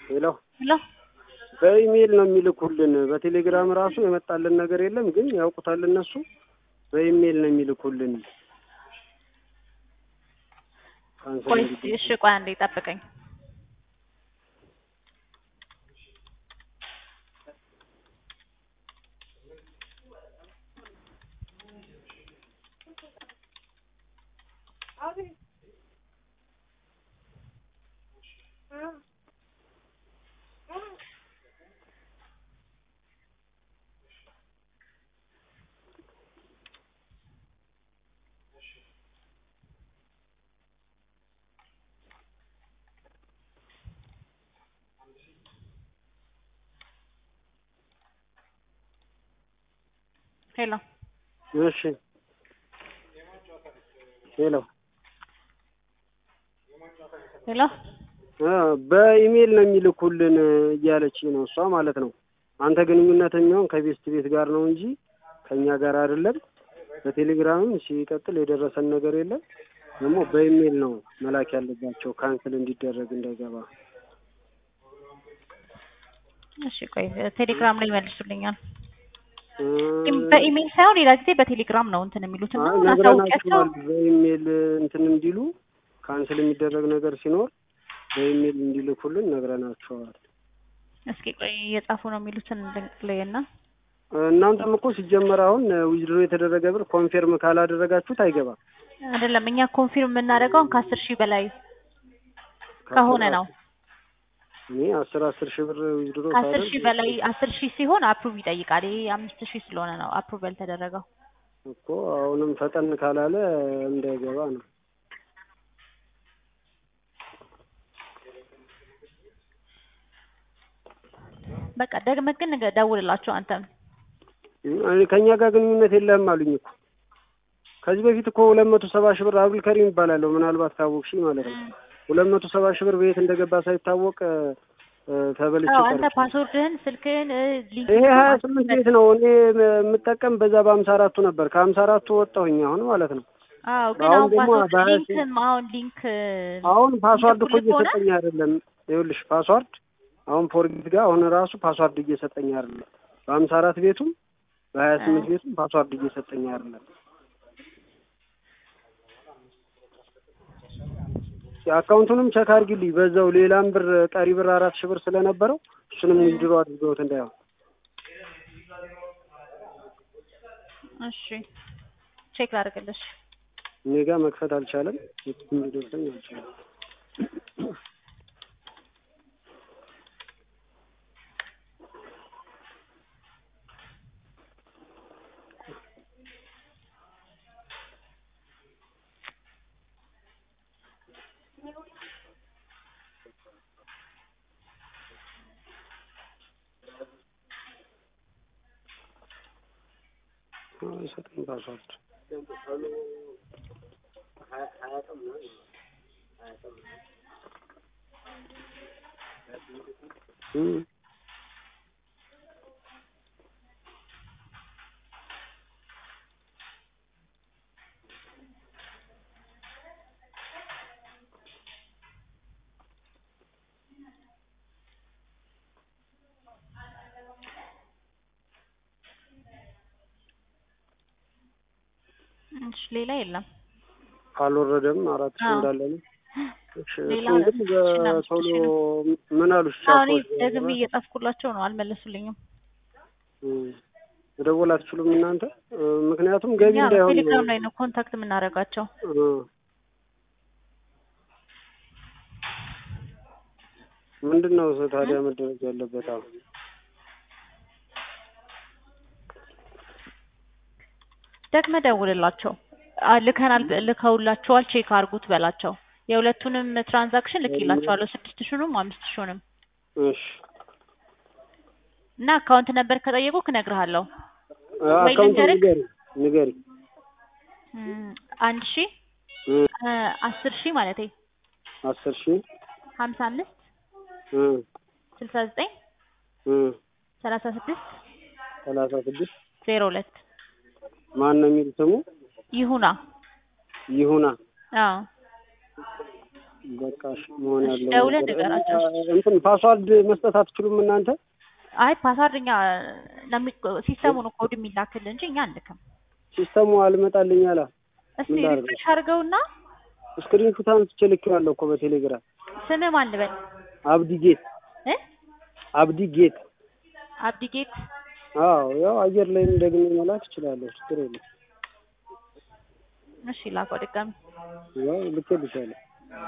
ሄሎ ሄሎ በኢሜይል ነው የሚልኩልን። በቴሌግራም ራሱ የመጣልን ነገር የለም፣ ግን ያውቁታል እነሱ። በኢሜይል ነው የሚልኩልን። ካንሰል ቆይ እንዲደረግ። እሺ ቆይ አንዴ ጠብቀኝ ሄሎ እሺ ሄሎ ሄሎ እ በኢሜይል ነው የሚልኩልን እያለች ነው እሷ ማለት ነው። አንተ ግንኙነት የሚሆን ከቤስት ቤት ጋር ነው እንጂ ከእኛ ጋር አይደለም። በቴሌግራምም ሲቀጥል የደረሰን ነገር የለም። ደግሞ በኢሜይል ነው መላክ ያለባቸው ካንስል እንዲደረግ እንዳይገባ። እሺ ቆይ ቴሌግራም ላይ ይመልሱልኛል እ በኢሜይል ሳይሆን ሌላ ጊዜ በቴሌግራም ነው እንትን የሚሉት እና አይ እናሳውቂያቸው ነግረናቸዋል። በኢሜይል እንትን እንዲሉ ካንስል የሚደረግ ነገር ሲኖር በኢሜይል እንዲልኩልን ነግረናቸዋል። እስኪ ቆይ እየጻፉ ነው የሚሉትን ላይ እና እናንተም እኮ ሲጀመር አሁን ዊዝድሮ የተደረገ ብር ኮንፌርም ካላደረጋችሁት አይገባም። አይደለም እኛ ኮንፊርም የምናደርገው ከአስር ሺህ በላይ ከሆነ ነው። እኔ አስር አስር ሺህ ብር ዊዝድሮ ከአስር ሺህ በላይ አስር ሺህ ሲሆን አፕሩቭ ይጠይቃል። ይሄ አምስት ሺህ ስለሆነ ነው አፕሩቭ ያልተደረገው። እኮ አሁንም ፈጠን ካላለ እንዳይገባ ነው። በቃ ደግመህ ግን ንገ- ደውልላቸው አንተም እኔ ከእኛ ጋር ግንኙነት የለህም አሉኝ እኮ ከዚህ በፊት እኮ ሁለት መቶ ሰባ ሺህ ብር አብዱል ከሪም ይባላለሁ ምናልባት ካወቅሽኝ ማለት ነው። ሁለት መቶ ሰባ ሺህ ብር በየት እንደገባ ሳይታወቅ እ፣ ተበልቼ አዎ አንተ ቀርቼ ፓስወርድህን ስልክህን እ፣ ሊንክ ይሄ ሀያ ስምንት ቤት ነው እኔ የምጠቀም በዛ በሀምሳ አራቱ ነበር ከሀምሳ አራቱ ወጣሁኝ አሁን ማለት ነው። አዎ ግን አሁን አሁን ደግሞ ፓስወርድ በሀያ ሊንክም አሁን ሊንክ አሁን ፓስዋርድ እኮ ልኩልህ ከሆነ እየሰጠኝ አይደለም። ይኸውልሽ ፓስዋርድ አሁን ፎርጌት ጋር አሁን ራሱ ፓስዋርድ እየሰጠኝ አይደለም። በሀምሳ አራት ቤቱም በሀያ ስምንት ቤቱም ፓስዋርድ እየሰጠኝ አይደለም። አካውንቱንም ቸክ አድርጊልኝ በዛው ሌላም ብር ቀሪ ብር አራት ሺህ ብር ስለነበረው እሱንም ዊዝድሮ አድርገውት እንዳይሆን እሺ ቼክ ላድርግልሽ። እኔ ጋር መክፈት አልቻለም። የትም ሊደርሰኝ አልቻለም። አይሰጥም ፓስዋርድ እም እሺ ሌላ የለም። አልወረደም። አራት ሺህ አዎ። እንዳለ ነው። እሺ ሌላ እሱን ግን ሁለት ሺህ እና አምስት በቶሎ ሺህ ምን አሉሽ? አሁን እኔ ቻፖች ደግሜ እየጻፍኩላቸው ነው፣ አልመለሱልኝም። እም መደወል አትችሉም እናንተ? እ፣ ምክንያቱም ገቢ እኛ እንዳይሆን ቴሌግራም ላይ ነው ኮንታክት የምናደርጋቸው። እ፣ ምንድን ነው ታዲያ መደረግ ያለበት አሁን? ደግመህ ደውልላቸው። አ፣ ልከናል ልከውላቸዋል፣ ቼክ አድርጉት በላቸው። የሁለቱንም ትራንዛክሽን ልኬላቸዋለሁ፣ ስድስት ሺውንም አምስት ሺውንም እሺ እና አካውንት ነበር ከጠየቁክ እነግርሃለሁ። እ፣ ወይ አካውንቱን ልንገርህ? ንገሪ ንገሪ። እም፣ አንድ ሺ እ፣ እ፣ አስር ሺ ማለቴ አስር ሺህ ሀምሳ አምስት እ፣ ስልሳ ዘጠኝ እ፣ ሰላሳ ስድስት ሰላሳ ስድስት ዜሮ ሁለት ማን ነው የሚል ስሙ? ይሁና። ይሁና አዎ በቃ እሺ፣ መሆን እሺ፣ ያለው ደውለህ ነገር- ንገራቸው። እንትን ፓስዋርድ መስጠት አትችሉም እናንተ? አይ ፓስዋርድ እኛ ለሚ- ሲስተሙ ነው ኮድ የሚላክል እንጂ እኛ አንልክም። ሲስተሙ አልመጣልኝ አላ እስቲ ምን ላድርግ? ሪፍሬሽ አድርገውና ስክሪንሹት አንስቼ ልኬዋለሁ እኮ በቴሌግራም ስምህ ማን ልበል አብዲ ጌት እ አብዲ ጌት። አብዲጌት አዎ ያው አየር ላይም ደግሜ መላክ እችላለሁ፣ ችግር የለም። እሺ ላከው ድጋሚ ያው ልኬልሻለሁ።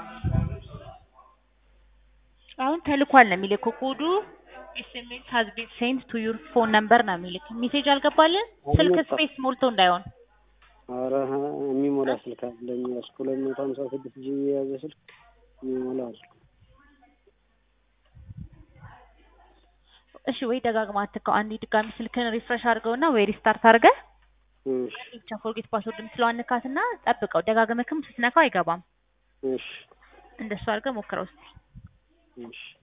አሁን ተልኳል ነው የሚልክ ኮዱ ኤስኤምኤስ ሃዝ ቢን ሴንድ ቱ ዩር ፎን ነምበር ነው የሚልክ ሜሴጅ አልገባልን ስልክ አልመጣም። ስፔስ ሞልቶ እንዳይሆን ኧረ የሚሞላ ስልክ አለኝ እስከ ሁለት መቶ ሀምሳ ስድስት ጂቢ የያዘ ስልክ የሚሞላ አለ። እሺ ወይ ደጋግማ አትከው አንዴ ድጋሚ ስልክን ሪፍሬሽ አድርገውና ወይ ሪስታርት አድርገህ እሺ ብቻ ፎርጌት ፓስወርድ የምትለዋን ንካትና ጠብቀው ደጋግመክም ስትነካው አይገባም እሺ እንደሱ አድርገህ ሞክረው እስኪ እሺ